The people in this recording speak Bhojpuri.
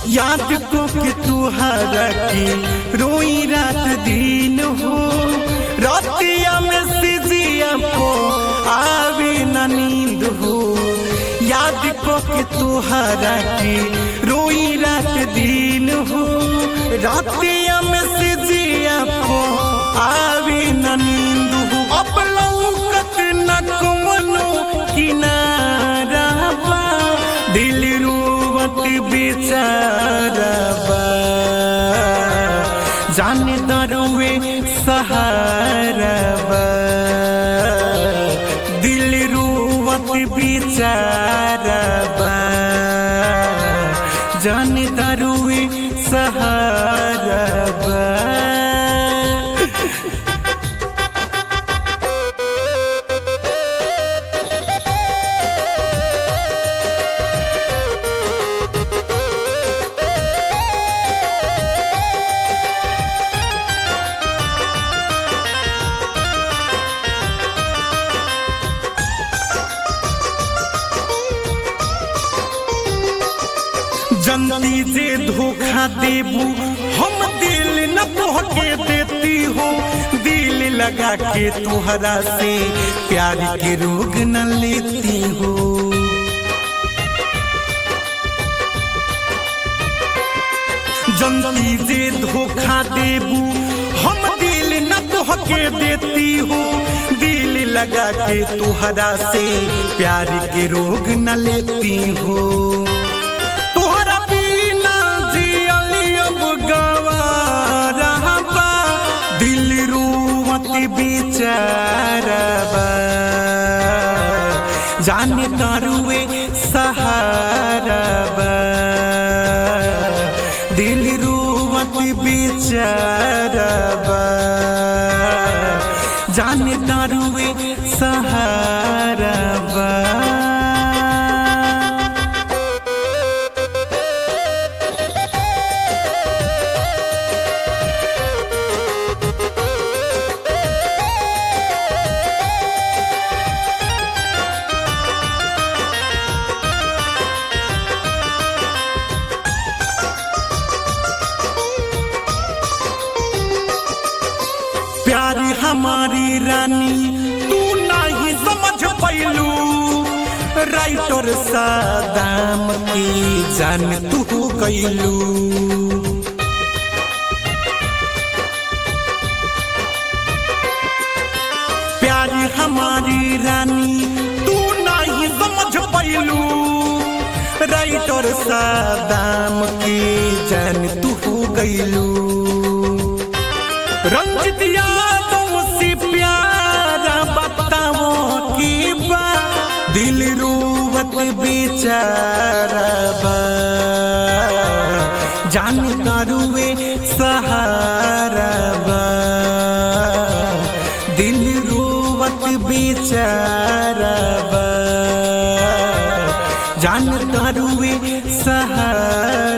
याद को के तुहरा की रोई रात दिन हो रातिया में सिजिया को आवे न नींद हो याद को के तुहरा की रोई रात दिन हो रातिया में सिजिया को आवे न नींद हो अब लौकत न कोनो किनारा बा दिल रोवत बेचारा बा जाने दरुवे सहारा बा दिल रोवत बेचारा बा जाने दरुवे सहारा बा जनती जे धोखा देबू हम दिल न तोहके देती हो दिल लगा के तुहरा से प्यार के रोग न लेती हो जनती जे धोखा देबू हम दिल न तोहके देती हो दिल लगा के तुहरा से प्यार के रोग न लेती हो तोहरा बिना जियली अब गवारा बा दिल रोवत बेचारा बा जाने तारुए सहारा बा दिल रोवत बेचारा बा जाने तारुए सहारा बा प्यार हमारी रानी तू नहीं समझ पैलू राइटर सादाम की जान तू कैलू प्यार हमारी रानी तू नहीं समझ पैलू राइटर सादाम की जान तू कैलू रंजित यादों से प्यारा बताओ की बा दिल रोवत बेचारा बा जान करुए सहारा बा दिल रोवत बेचारा बा जान करुए सहारा